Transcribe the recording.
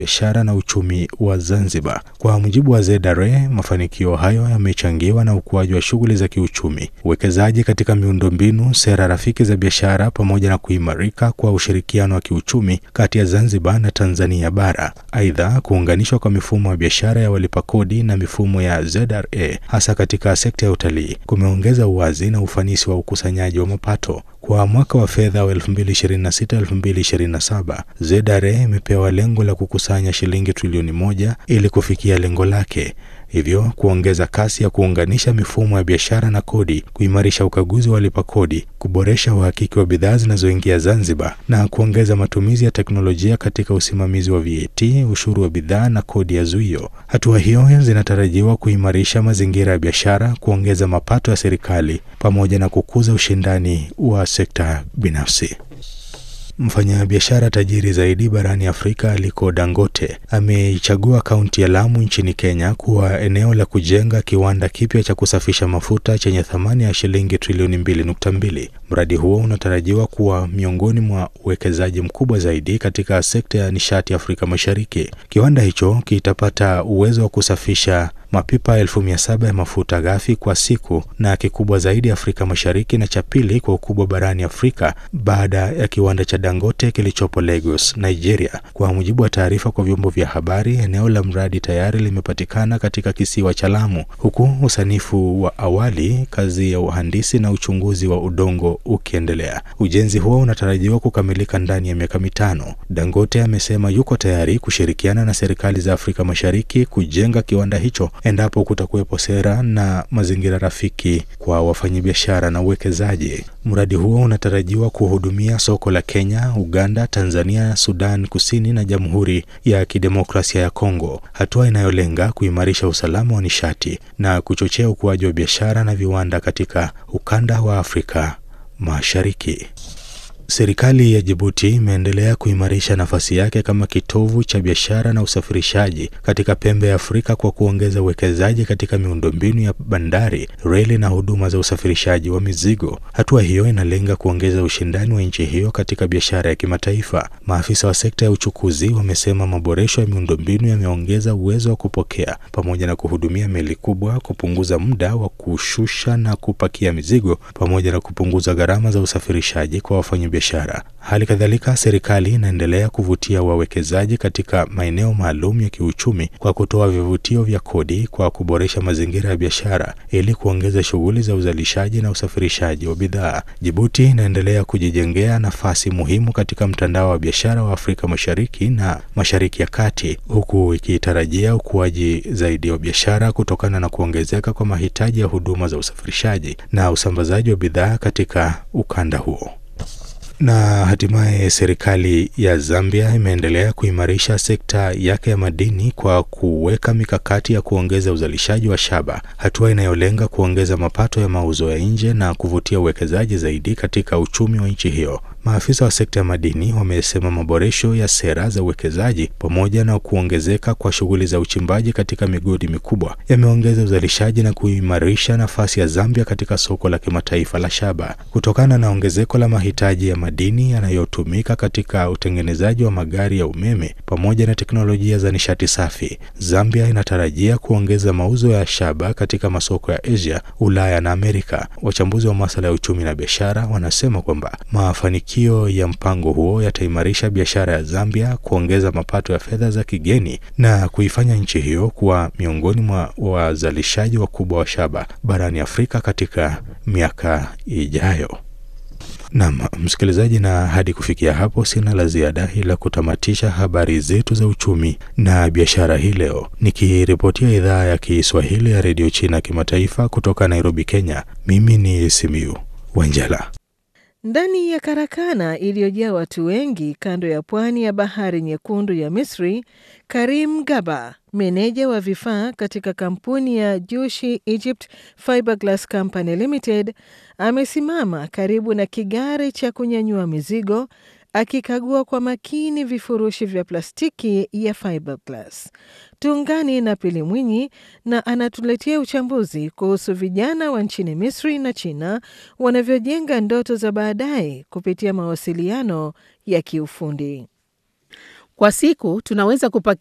biashara na uchumi wa Zanzibar. Kwa mujibu wa ZRA, mafanikio hayo yamechangiwa na ukuaji wa shughuli za kiuchumi, uwekezaji katika miundombinu, sera rafiki za biashara, pamoja na kuimarika kwa ushirikiano wa kiuchumi kati ya Zanzibar na Tanzania bara. Aidha, kuunganishwa kwa mifumo ya biashara ya walipa kodi na mifumo ya ZRA hasa katika sekta ya utalii kumeongeza uwazi na ufanisi wa ukusanyaji wa mapato. Kwa mwaka wa fedha wa 2026-2027 ZRA imepewa lengo la kukusanya shilingi trilioni moja ili kufikia lengo lake, hivyo kuongeza kasi ya kuunganisha mifumo ya biashara na kodi, kuimarisha ukaguzi wa walipa kodi, kuboresha uhakiki wa bidhaa zinazoingia Zanzibar na kuongeza matumizi ya teknolojia katika usimamizi wa VAT, ushuru wa bidhaa na kodi ya zuio. Hatua hiyo zinatarajiwa kuimarisha mazingira ya biashara, kuongeza mapato ya serikali pamoja na kukuza ushindani wa sekta binafsi. Mfanyabiashara tajiri zaidi barani Afrika Aliko Dangote ameichagua kaunti ya Lamu nchini Kenya kuwa eneo la kujenga kiwanda kipya cha kusafisha mafuta chenye thamani ya shilingi trilioni 2.2. Mradi huo unatarajiwa kuwa miongoni mwa uwekezaji mkubwa zaidi katika sekta ya nishati Afrika Mashariki. Kiwanda hicho kitapata uwezo wa kusafisha mapipa elfu mia saba ya mafuta ghafi kwa siku na kikubwa zaidi Afrika Mashariki na cha pili kwa ukubwa barani Afrika baada ya kiwanda cha Dangote kilichopo Lagos, Nigeria. Kwa mujibu wa taarifa kwa vyombo vya habari, eneo la mradi tayari limepatikana katika kisiwa cha Lamu, huku usanifu wa awali, kazi ya uhandisi na uchunguzi wa udongo ukiendelea. Ujenzi huo unatarajiwa kukamilika ndani ya miaka mitano. Dangote amesema yuko tayari kushirikiana na serikali za Afrika Mashariki kujenga kiwanda hicho endapo kutakuwepo sera na mazingira rafiki kwa wafanyabiashara na uwekezaji. Mradi huo unatarajiwa kuhudumia soko la Kenya, Uganda, Tanzania, Sudan Kusini na Jamhuri ya Kidemokrasia ya Kongo, hatua inayolenga kuimarisha usalama wa nishati na kuchochea ukuaji wa biashara na viwanda katika ukanda wa Afrika Mashariki. Serikali ya Jibuti imeendelea kuimarisha nafasi yake kama kitovu cha biashara na usafirishaji katika pembe ya Afrika kwa kuongeza uwekezaji katika miundombinu ya bandari, reli na huduma za usafirishaji wa mizigo. Hatua hiyo inalenga kuongeza ushindani wa nchi hiyo katika biashara ya kimataifa. Maafisa wa sekta ya uchukuzi wamesema maboresho ya miundombinu yameongeza uwezo wa kupokea pamoja na kuhudumia meli kubwa, kupunguza muda wa kushusha na kupakia mizigo, pamoja na kupunguza gharama za usafirishaji kwa wafanyabiashara biashara. Hali kadhalika, serikali inaendelea kuvutia wawekezaji katika maeneo maalum ya kiuchumi kwa kutoa vivutio vya kodi kwa kuboresha mazingira ya biashara ili kuongeza shughuli za uzalishaji na usafirishaji wa bidhaa. Jibuti inaendelea kujijengea nafasi muhimu katika mtandao wa biashara wa Afrika Mashariki na Mashariki ya Kati, huku ikitarajia ukuaji zaidi wa biashara kutokana na kuongezeka kwa mahitaji ya huduma za usafirishaji na usambazaji wa bidhaa katika ukanda huo. Na hatimaye serikali ya Zambia imeendelea kuimarisha sekta yake ya madini kwa kuweka mikakati ya kuongeza uzalishaji wa shaba, hatua inayolenga kuongeza mapato ya mauzo ya nje na kuvutia uwekezaji zaidi katika uchumi wa nchi hiyo. Maafisa wa sekta ya madini wamesema maboresho ya sera za uwekezaji pamoja na kuongezeka kwa shughuli za uchimbaji katika migodi mikubwa yameongeza uzalishaji na kuimarisha nafasi ya Zambia katika soko la kimataifa la shaba. Kutokana na ongezeko la mahitaji ya madini yanayotumika katika utengenezaji wa magari ya umeme pamoja na teknolojia za nishati safi, Zambia inatarajia kuongeza mauzo ya shaba katika masoko ya Asia, Ulaya na Amerika. Wachambuzi wa masuala ya uchumi na biashara wanasema kwamba mafanikio ya mpango huo yataimarisha biashara ya Zambia, kuongeza mapato ya fedha za kigeni na kuifanya nchi hiyo kuwa miongoni mwa wazalishaji wakubwa wa shaba barani Afrika katika miaka ijayo. Naam, msikilizaji, na hadi kufikia hapo sina la ziada ila kutamatisha habari zetu za uchumi na biashara hii leo, nikiripotia idhaa ya Kiswahili ya redio China kimataifa kutoka Nairobi, Kenya. Mimi ni Simiu Wanjala. Ndani ya karakana iliyojaa watu wengi kando ya pwani ya bahari nyekundu ya Misri, Karim Gaba, meneja wa vifaa katika kampuni ya Jushi Egypt Fiberglass Company Limited, amesimama karibu na kigari cha kunyanyua mizigo akikagua kwa makini vifurushi vya plastiki ya fiberglass. Tuungani na Pili Mwinyi na anatuletea uchambuzi kuhusu vijana wa nchini Misri na China wanavyojenga ndoto za baadaye kupitia mawasiliano ya kiufundi. Kwa siku tunaweza kupakia